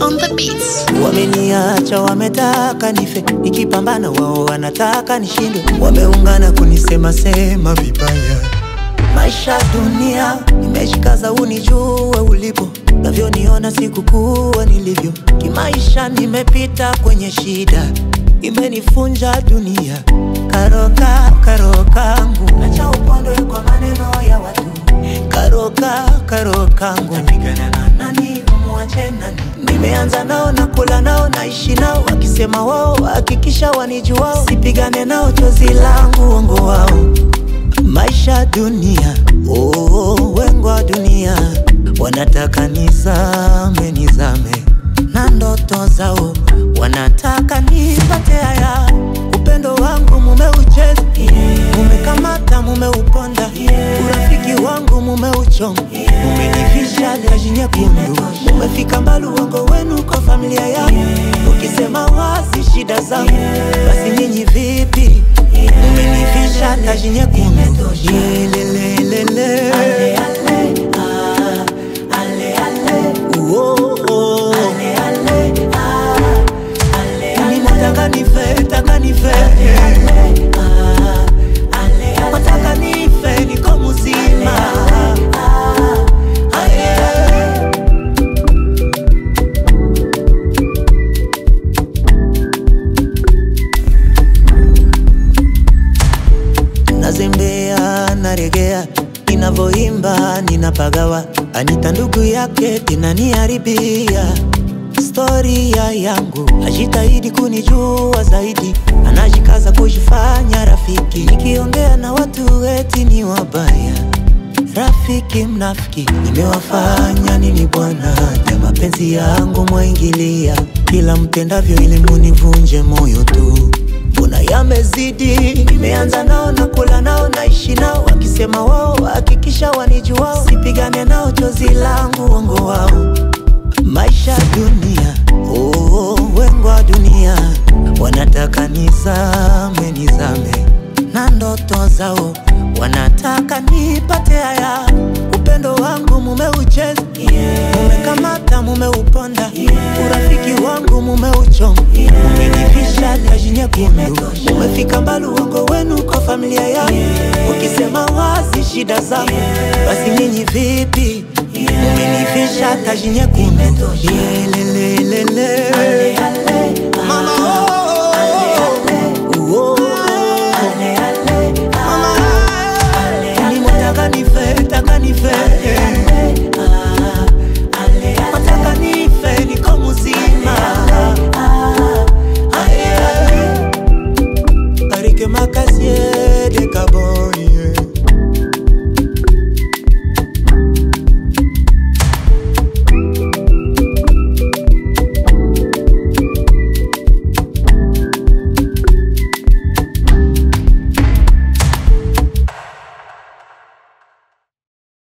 on the beats. Wameniacha, wametaka nife, nikipambana wao wanataka nishindwe, wameungana kunisema sema vibaya. Maisha dunia, nimeshikaza unijue ulipo, navyoniona sikukuwa nilivyo. Kimaisha nimepita kwenye shida, imenifunja dunia. Karoka karokangu, acha upondwe kwa maneno ya watu. Karoka karokangu, napigana na nani? Mwache nani? Nimeanza nao na kula nao naishi nao, wakisema wao hakikisha wanijua, sipigane nao chozi langu uongo wao maisha dunia oh, wengo wa dunia wanataka nizame nizame na ndoto zao wanataka nipate haya upendo wangu mumeucheza mumekamata mumeuponda urafiki wangu mumeuchoma mumenivisha taji nyekundu mumefika mbali uongo wenu kwa familia yangu ukisema wazi shida zangu basi nyinyi vipi umenivisha taji nyekundu Yelelelele. Uo, oh. Mimi nataka nife, nataka nife. Nataka nife, niko mzima. Aye. nazembea naregea ninavoimba ninapagawa anita ndugu yake tinaniharibia storia yangu ajitahidi kunijua zaidi anajikaza kujifanya rafiki nikiongea na watu eti ni wabaya rafiki mnafiki nimewafanya nini bwana ya mapenzi yangu mwaingilia kila mtendavyo ili munivunje moyo tu mbona yamezidi nimeanza nao na kula nao naishi nao wakisema wao hakikisha wanijua sipigane nao chozi langu uongo wao maisha dunia oh, wengo wa dunia wanataka nizame nizame na ndoto zao wanataka nipate haya upendo wangu mumeucheza mumekamata mumeuponda urafiki wangu mumeuchoma mumenivisha taji nyekundu mumefika mbali uongo wenu kwa familia yangu ukisema wazi shida zangu basi nyinyi vipi mumenivisha taji nyekundu Yelelelele. Mama